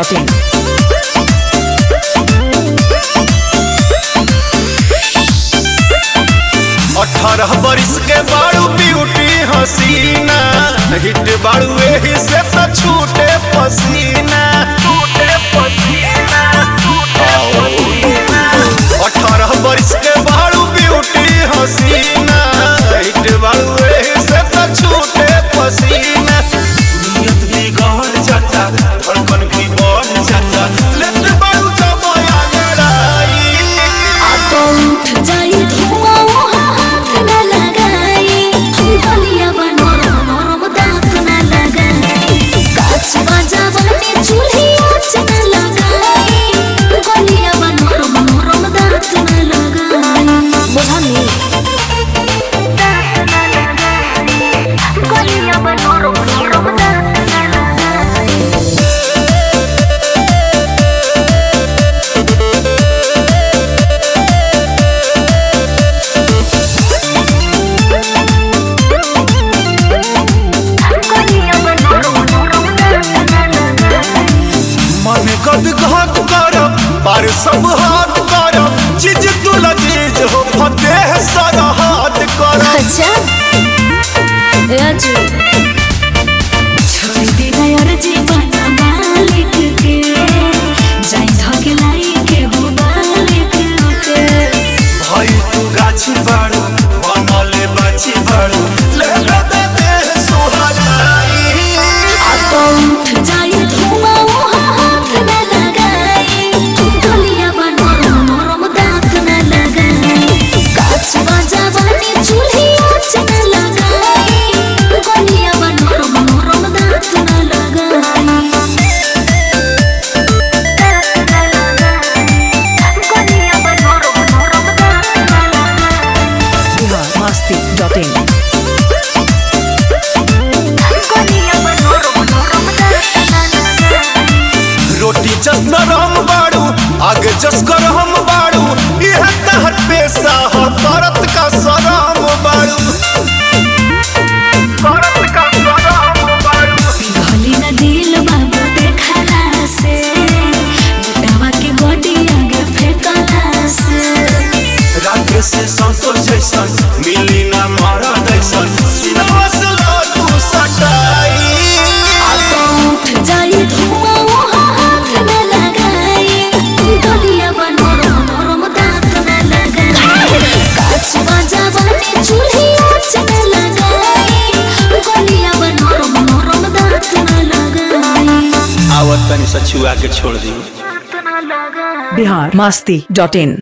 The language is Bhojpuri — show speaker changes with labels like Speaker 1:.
Speaker 1: masti.in.
Speaker 2: अठारह बरिस के बारू ब्यूटी हसीना हिट बारू एही से तो छूटे पसीना छूटे पसीना अठारह बरिस के बारू ब्यूटी हसीना हिट बारू एही से तो छूटे पसीना नियत बिगड़ जाता धड़कन भी बढ़ जाता लेट बारू जमाया लड़ाई
Speaker 3: उठ जाई धुआं वहाँ हाथ न लगाई गलिया बा नरम नरम दांत न लगाई काच बाजा बने चूल्ही आँच न लगाई गलिया बा नरम नरम दांत न लगाई बुझानी दांत न लगाई गलिया बा नरम नरम दांत न लगाई गलिया बा नरम नरम दांत न लगाई
Speaker 2: मन कद घात करब पर सब हाथ करब चीज तू लजीज हो फतेह सारा हाथ करब
Speaker 3: अच्छा राजू छोड़ दे यार जीवन मालिक के जाई धके लाई के हो मालिक के
Speaker 2: भाई तू गाछी बाड़ू बनले बाछी बाड़ू ले ले दे दे सुहाराई
Speaker 3: आ तो उठ जाई धुआं वहाँ हाथ न लगाई गलिया बा नरम नरम दांत न लगाई काच बाजा बने चूल्ही आँच न लगाई गलिया बा नरम नरम दांत न लगाई गलिया बा नरम नरम दांत न लगाई
Speaker 1: Bihar masti.in.
Speaker 3: गलिया बा नरम नरम दांत न लगाई
Speaker 2: रोटी जस नरम बाड़ू आगे जस करम बाड़ू यह तहर पेशा हो करत का सराम बाड़ू करत का सराम बाड़ू
Speaker 3: पिघली न दिल बाबू देखला से लुटावा के बॉडी आगे फेंकला से
Speaker 2: राखे से संतोष जैसन मिली ना मारा जैसन सिनेमा से तू सटाई
Speaker 3: आ तो उठ जाई धुआं वहाँ हाथ न लगाई गलिया बा नरम नरम दांत न लगाई काच बाजा बने चूल्ही आँच न लगाई गलिया बा नरम नरम दांत न लगाई
Speaker 2: आवत तनी सचुआ के छोड़ दी
Speaker 3: दांत न लगाई
Speaker 1: Bihar masti.in.